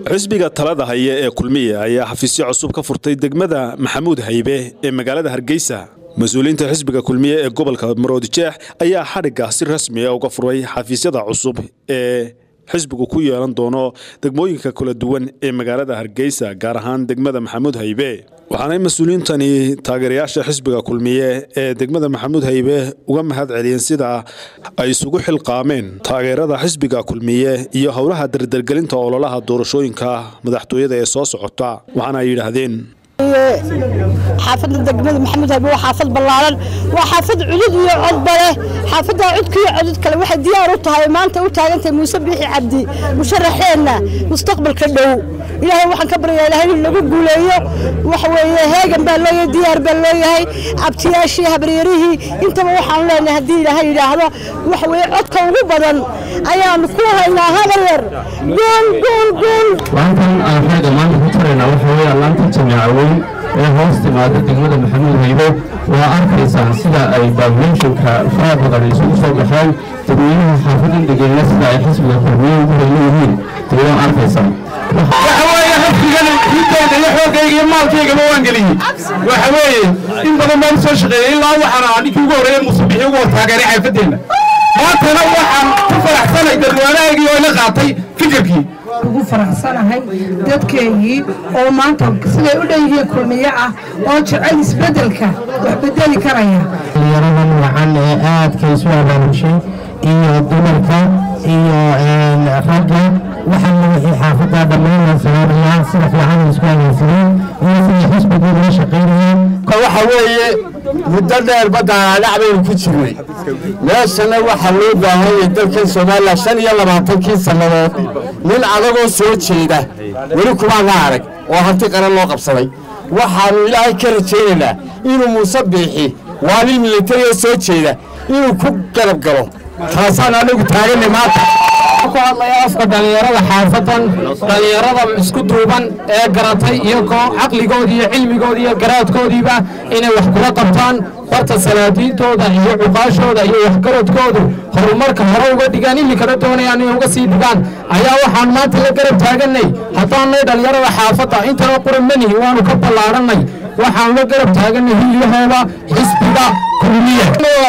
xisbiga talada haya ee kulmiye ayaa xafiisyo cusub ka furtay degmada maxamuud haybe ee magaalada hargeysa mas-uuliyiinta xisbiga kulmiye ee gobolka maroodijeex ayaa xadhigga si rasmi a uga furay xafiisyada cusub ee xisbigu ku yeelan doono degmooyinka kala duwan ee magaalada hargeysa gaar ahaan degmada maxamuud haybe waxaanay mas-uuliyiintani taageerayaasha xisbiga kulmiye ee degmada maxamuud haybe uga mahad celiyeen sida ay isugu xilqaameen taageerada xisbiga kulmiye iyo howlaha dardargelinta ololaha doorashooyinka madaxtooyada ee soo socota waxaana ay yidhaahdeen xaafadda degmada maxamuud haybe waa xaafad ballaaran waa xaafad cudud iyo codba leh xaafaddaa cudka iyo codud kale waxay diyaar u tahay maanta u taagantahay muuse biixi cabdi musharaxeenna mustaqbalka dhow ilaahay waxaan ka baryaa ilahay in lagu guuleeyo waxa weeye heegan baa looyahay diyaar baa looyahay cabtiyaashii habaryarihii intaba waxaan leenahay haddii ilaahay yidhaahdo waxa weeye codka ugu badan ayaanu ku haynaa habar yar guul guul guul laantan aan xeega maanta ku taraynaa waxa weeye laanta jamiica weyn ee hoos timaada degmada maxamuud haybe waa arkaysaan sida ay baableeshinka faraha badan isugu soo baxeen dadweynaha xaafadan degeena sida ay xisbiga kulmiye ugu hayla yihiin dee waa arkaysaan waxa weeye xisbigan hidooda iyo xoogayga iyo maalkaygaba waan geliyey waxa weeye in badan baan soo shaqeeyey ilaa waxaan ahaa ninkii ugu horreeyey musabixii ugu hor taageeray xaafadeenna maantana waxaan ku faraxsanay dadweynahaygii oo ila qaatay fikirkii ugu faraxsanahay dadkeygii oo maanta siday u dhan yihiin kulmiye ah oo jecel isbeddelka wax bedeli karaya dhalinyaradan wacan ee aadka isu abaabushay iyo dumarka iyo ragga waxaana wixii xaafadda dhammaan la sameynayaan sida fiican isku adeegsadeen iyo sida xisbigu uga shaqaynayeen waxa weeye muddo dheer baddaadhac baynu ku jirnay meeshana waxaa loo baahan yahay dalkan soomaaliya shan iyo labaatankii sannadood nin adagoo soo jeeda weli kumaana arag oo hanti qaran loo qabsaday waxaannu ilaahay ka rajaynaynaa inuu muuse biixi waa nin militarioo soo jeeda inuu ku garab galo taasaan anigu taaganay maanta ku hadlaya afka dhallinyarada xaafadan dhallinyarada isku duuban ee garatay iyagoo caqligoodii iyo cilmigoodii iyo garaadkoodiiba inay wax kula qabtaan barta salaadiintooda iyo cuqaashooda iyo waxgaradkoodu horumarka hore uga dhigaan iminkana doonayaan inay uga sii dhigaan ayaa waxaan maanta la garab taaganay haddaanay dhallinyarada xaafadda intana quran manihi waanu ka ballaadhanay waxaan la garab taaganay hilyahooda xisbiga kulmiye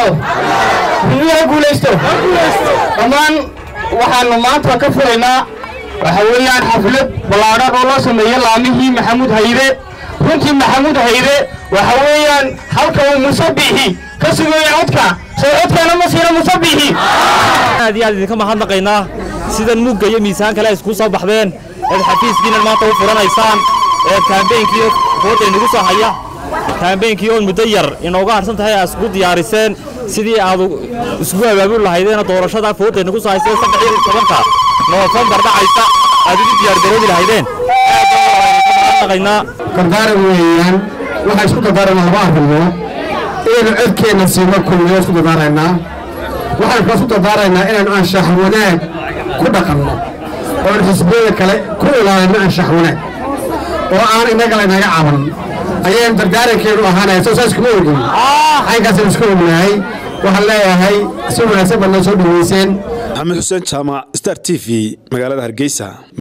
kulmiyaha guulaysto dhammaan waxaannu maanta ka furaynaa waxa weeyaan xaflad ballaadhan oo loo sameeyey laamihii maxamuud hayre runtii maxamuud hayre waxa weeyaan halka uu musabixi ka sugaya codka soo codkaana ma siina musabixi aad iyo aad idinka mahadnaqaynaa sidan mugga iyo miisaan kale ay isku soo baxdeen eed xafiiskiina maanta u furanaysaan ee kaambeynkii fooda inagu soo haya kaambeynkii oo muddo yar inooga harsan tahay aad isku diyaariseen sidii aad isgu abaabuli lahaydeen doorashada fooda inagu soo hayseen saddex iyo tobanka noofembar dhacaysa aad ugu diyaargaroobi lahaydeen aad baan mahadnaqaynaa dardaaran weeyaan waxaa isku dardaarana laba arrimood inaynu codkeenna siino kulmiyo isku dardaaraynaa waxaan kala isku dardaaraynaa inaynu anshax wanaag ku dhaqanno oon xisbiyada kale ku ilaalinno anshax wanaag oo aan innaga laynaga caban ayaynu dardaarankeenu ahaanaya soo saas kuma ogin caynkaasaynu isku ognahay waxaan leeyahay si wanaagsan baad noo soo dhaweyseen maxamed xuseen jaamac star t v magaalada hargeysa